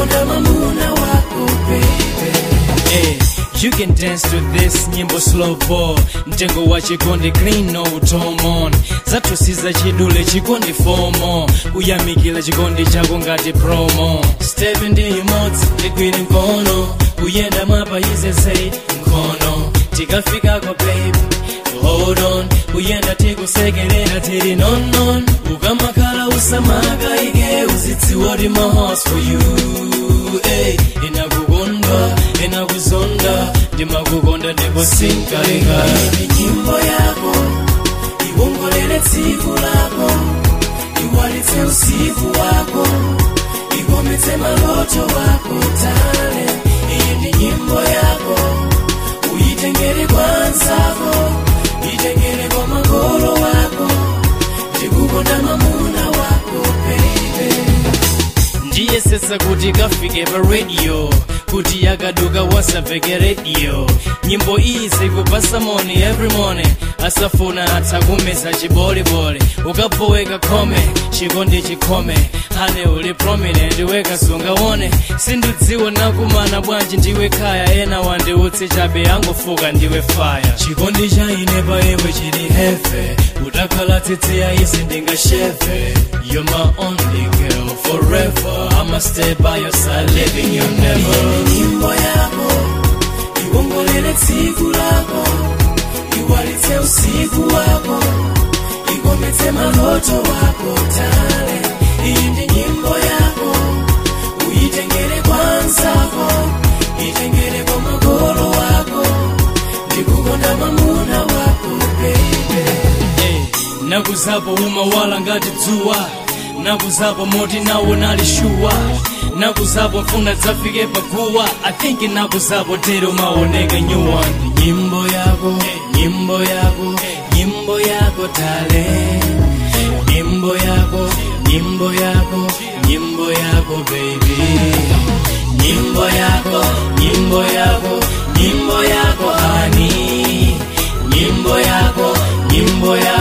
ndikukonda mamuna wako baby Hey, you can dance to this nyimbo slow ball mtengo wa chikondi clean no tomon zatusiza chidule chikondi fomo kuyamikila chikondi chako ngati promo step ndi imodzi ligwire mkono kuyenda mwapa izezei mkono tikafikako baby hold on kuyenda tikusekerera tiri nonon ukamakhala usamaka ike uzitsiwa ti my heart's for you hey, inakukondwa inakuzonda ndimakukonda ndipo sinkaleka Ni nyimbo yako iwongolele tsiku lako iwalitse usiku wako ikometse maloto wako tale iyi ndi nyimbo yako uyitengere kwa nzako itengere kwa makolo wako ndikukonda mamuna wako baby ndiyesetsa kuti kafike pa radio kuti yakaduka wasapfeke radio nyimbo iyi zikupasa moni every morning asafuna atha kumeza chiboliboli ukapoweka khome chikondi chikhome hane uli prominent weka sungawone sindidziwa nakumana bwanji ndiwe khaya ena wandiutsi chabe angofuka ndiwe fire chikondi cha ine pa iwe chili hefe utakhala tsitsi ya isi ndingashefe you're my only girl forever i'ma stay by your side living you never nyimbo yako iwongolele tsiku lako iwalitse usiku wako ikometse maloto wako tale iyi ndi nyimbo yako uyitengere kwa nzako itengere kwa makolo wako ndikukonda mamuna wako baby Hey, nakuzapo umawala ngati dzuwa nakuzapo moti nawo nalishuwa nakuzapo mfuna dzafike paguwa i think nakuzapo tero maoneka nyuwa nyimbo yako nyimbo yako nyimbo yako tale nyimbo yako nyimbo yako nyimbo yako baby nyimbo yako nyimbo yako nyimbo yako hani nyimbo yako nyimbo yako